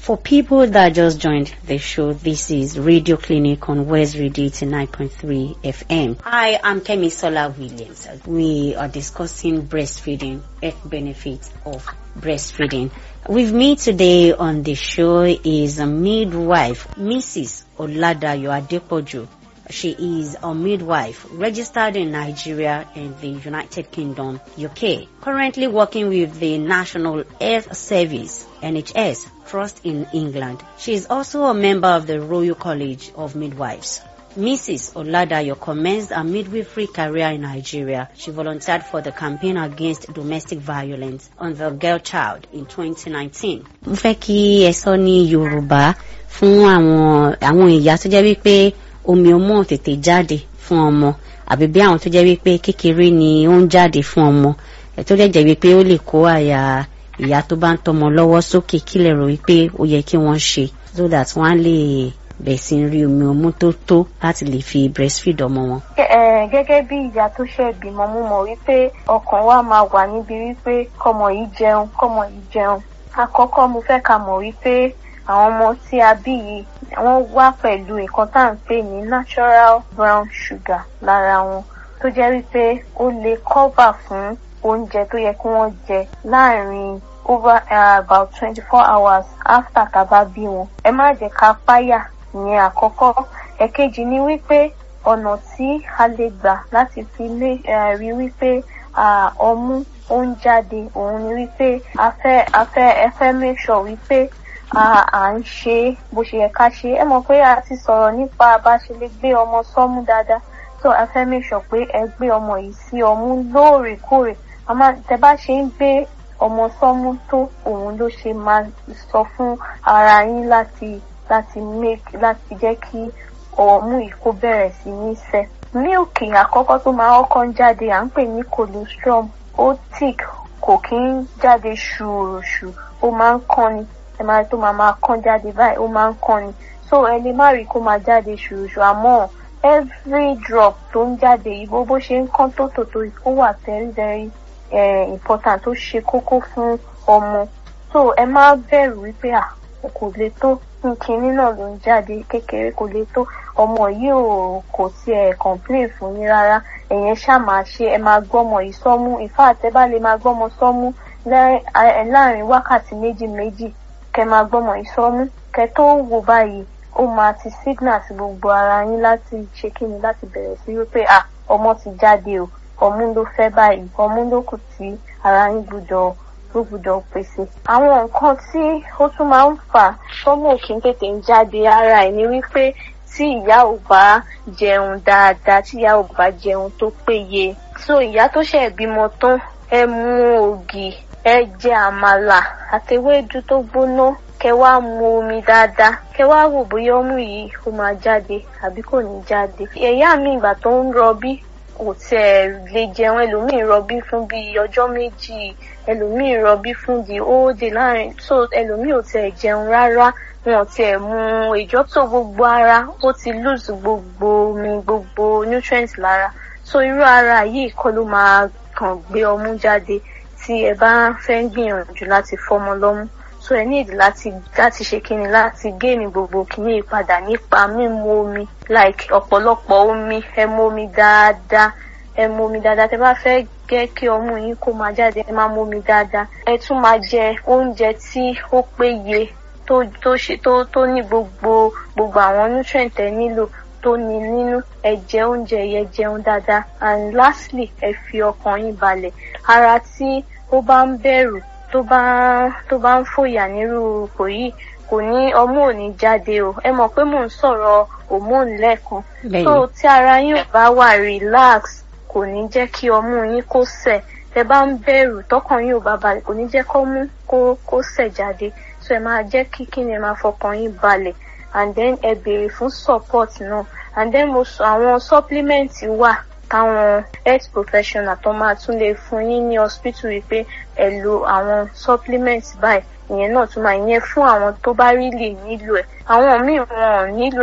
For people that just joined the show, this is Radio Clinic on West Radio 89.3 FM. Hi, I'm Kemi Sola Williams. We are discussing breastfeeding, health benefits of breastfeeding. With me today on the show is a midwife, Mrs. Oladayo Adepoju. She is a midwife registered in Nigeria and the United Kingdom, UK. Currently working with the National Health Service, NHS, Trust in England. She is also a member of the Royal College of Midwives. Mrs. Oladayo commenced a midwifery career in Nigeria. She volunteered for the campaign against domestic violence on the girl child in 2019. Mo fẹ́ kí ẹ sọ ní Yorùbá fún àwọn àwọn ìyá tó jẹ́ wípé omi ọmọ tètè jáde fún ọmọ àbí bí àwọn tó jẹ́ wípé kékeré ni ó ń jáde fún ọmọ ẹ̀ tó dẹ̀ jẹ́ wípé ó lè kó àyà ìyá tó bá ń tọmọ lọ́wọ́ sókè kílẹ̀ rò wípé ó yẹ kí wọ́n ṣe so that wọ́n á lè bẹ̀ sí rí omi ọmú tó tó láti lè fi breastfeed ọmọ wọn. gẹ́gẹ́ bí ìyá tó ṣẹ̀ bímọ mo mọ̀ wípé ọkàn wa máa wà níbi wípé kọ́mọ yìí jẹun kọ́mọ yìí jẹun àkọ́kọ́ mo fẹ́ ká mọ̀ wípé àwọn ọmọ tí a bí yìí wọ́n wá pẹ̀lú nǹkan tá à ń pè ní natural brown sugar lára wọn tó jẹ́ wípé ó lè cover fún oúnjẹ tó yẹ kí wọ́n jẹ láàrin over uh, about twenty four hours after tá a bá bí wọn. ẹ má jẹ́ ká páyà ìyẹn àkọ́kọ́ ẹ̀kejì ni wípé ọ̀nà tí a lè gbà láti fi lè rí wípé ọmú ó ń jáde òun ni wípé a fẹ́ a fẹ́ ẹ fẹ́ make sure wípé à ń ṣe bó ṣe yẹ ká ṣe ẹ mọ̀ pé a ti sọ̀rọ̀ nípa bá ṣe lè gbé ọmọ sọ́mú dáadáa so a fẹ́ make sure pé ẹ gbé ọmọ yìí sí ọmú lóòrèkóòrè àmọ́ tẹ bá ṣe ń gbé ọmọ sọ́mú tó òun ló ṣe máa sọ fún ara yín láti láti make láti jẹ́ kí ọmú yìí kó bẹ̀rẹ̀ sí ní sẹ́. mílìkì àkọ́kọ́ tó máa kọ́kọ́ ń jáde à ń pè ní colostrum ó thick kò kí ń jáde ṣùrùṣù ó máa ń kán ni ẹ máa tó máa máa kán jáde báyìí ó máa ń kán ni so ẹ lè má rí kó máa jáde ṣùrùṣù àmọ́ every drop tó ń jáde yìí bó bó ṣe ń kán tó tòtò ó wà very very eh, important tó ṣe kókó fún ọmọ so ẹ má bẹ̀rù wípé à kò lè tó kinní náà ló ń jáde kékeré kò lè tó ọmọ yìí ò kò tiẹ̀ complain fún yín rárá ẹ̀yẹn ṣáà máa ṣe ẹ máa gbọ́mọ yìí sọ́mú ìfá àtẹ́bá lè máa gbọ́mọ sọ́mú láàrin wákàtí méjì méjì kẹ máa gbọ́mọ yìí sọ́mú kẹ tó wò báyìí ó máa ti signal sí gbogbo ara yín láti ṣe kíni láti bẹ̀rẹ̀ sí wípé à ọmọ ti jáde o ọmú ló fẹ́ báyìí ọmú ló kù tí ara yín gbúdọ̀ ló gbúdọ̀ pèsè. àwọn nǹkan tí ó tún máa ń fà tọ́mọ òkè tètè ń jáde ara ẹ̀ ni wípé tí ìyá ò bá jẹun dáadáa tí ìyá ò bá jẹun tó péye. so ìyá tó ṣẹ̀ bímọ tán ẹ mú ògì ẹ jẹ àmàlà àtewédú tó gbóná kẹ wá mu omi dáadáa kẹ wá wò bóyá ọmú yìí ó máa jáde àbí kò ní jáde. ẹ̀yà mi ìgbà tó ń rọbí kò tiẹ̀ lè jẹun ẹlòmíì rọbí fún bíi ọjọ́ méjì ẹlòmíì rọbí fún di óódè láàrin so ẹlòmíì ò tiẹ̀ jẹun rárá wọn ò tiẹ̀ mu ìjọ tó gbogbo ara ó ti lose gbogbo omi gbogbo nutrients lára so irú ara yìí kọ́ ló máa kàn gbé ọmú jáde tí ẹ bá fẹ́ gbìyànjú láti fọ́mọ lọ́mú so ẹ nídìí láti láti ṣe kíni láti géènì gbogbo kíní ìpadà nípa mímu omi like ọ̀pọ̀lọpọ̀ omi ẹ mu omi dáadáa ẹ mu omi dáadáa tẹ bá fẹ́ gẹ́ kí ọmú yín kó máa jáde ẹ máa mu omi dáadáa ẹ tún máa jẹ oúnjẹ tí ó péye tó tó ṣe tó tó ní gbogbo gbogbo àwọn nutrient ẹ nílò tó ní nínú ẹ jẹ oúnjẹ yẹ jẹun dáadáa and lastly ẹ fi ọkàn yín balẹ̀ ara tí ó bá ń bẹ̀rù tó bá tó bá ń fòyà nírú ipò yìí kò ní ọmú ò ní jáde o ẹ mọ̀ pé mò ń sọ̀rọ̀ hormone lẹ́ẹ̀kan so tí ara yín ò bá wà relax kò ní jẹ́ kí ọmú yín kó sẹ̀ tẹ bá ń bẹ̀rù tọkàn yín ò bá balẹ̀ kò ní jẹ́ kó mú kó kó sẹ̀ jáde so ẹ máa jẹ́ kí kí ni ẹ máa fọkàn yín balẹ̀ and then ẹ béèrè fún support náà and then mo sọ àwọn supplement wà táwọn health professional tó máa tún lè fún yín ní hospital wípé ẹ lo àwọn supplement báyìí ìyẹn náà tún máa yẹn fún àwọn tó bá rí lè nílò ẹ àwọn míì wọn ò nílò